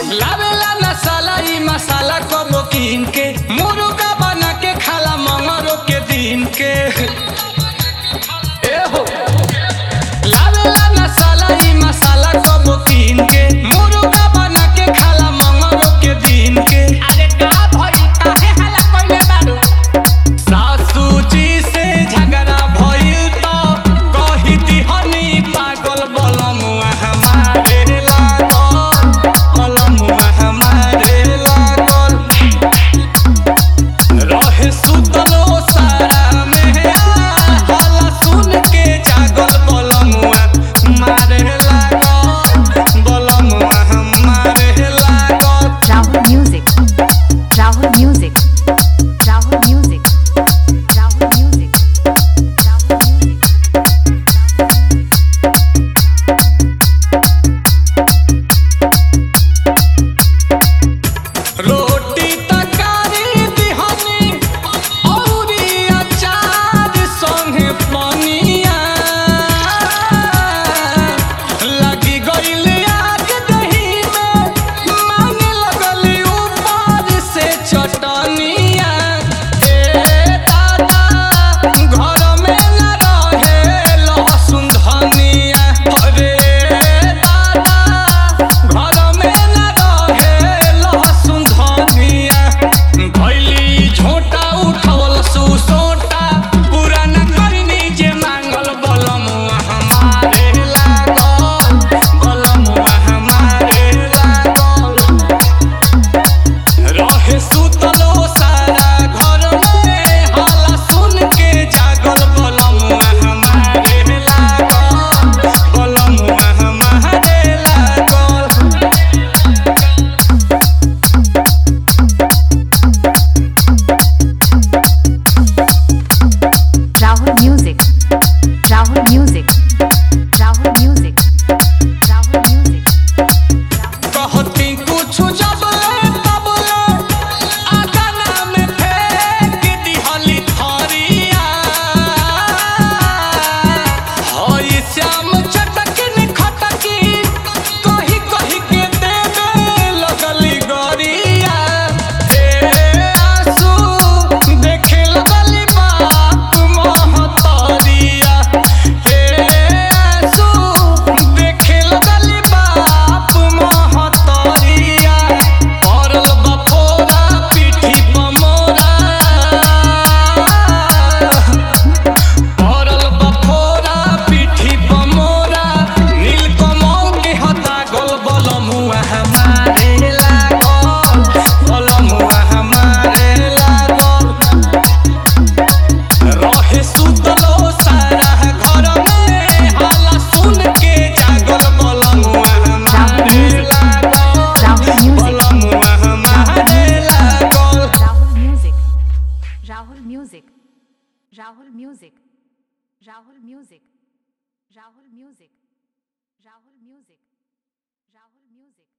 लावेला मसाला ई मसाला कबो कीन के मुर्गा बना के खाला मंगरो के दिन के ए हो लावेला मसाला ई मसाला कबो कीन के मुर्गा बना के खाला मंगरो के दिन के अरे का भई काहे हल्ला कइले बारू सासू जी से झगड़ा भइल त कही दिहनी पागल बलमुआ हमारे लागल बलमुआ हमारे लागल रहे सुतलो सारा में हला सुन के जागल बलमुआ मारे लागल बलमुआ हमारे लागल Rahul Music. Rahul Music. Rahul Music. Rahul Music. Rahul Music. रोटी तकारी दिहनी औरी अचार संगे पनिया लगी गइल आग दही में मांगे लगली ऊपर से चटनिया ए दादा घर में न रहे लहसुन धनिया अरे दादा घर में न रहे लहसुन धनिया भैली झोटा उठवल सुसोटा पुराना करनी जे मांगल बलमुआ हमारे लागल बलमुआ हमारे लागल रहे सुतलो सारा घर में हाला सुन के जागल बलमुआ हमारे लागल बलमुआ हमारे लागल Rahul Music. Rahul Music. Rahul Music. Rahul Music. कहती कुछ जब ले तब ले आगना में फेंक दिहली थरिया हई श्याम चटकिन खटकी कही कही के देवे लगली गरिया ए आंसू देखे लगली बाप महतरिया हे आंसू देखे लगली बाप महतरिया पड़ल बफोरा पीठी पमोरा पड़ल बफोरा पीठी पमोरा नीलकमल के हता गल बलमुआ हमारे लागल बलमुआ हमारे लागल रहे सुतलो सारा घर में हाला सुन के जागल बलमुआ हमारे लागल बलमुआ हमारे लागल Rahul Music. Rahul Music. Rahul Music. Rahul Music. Rahul Music. Rahul Music. Rahul Music.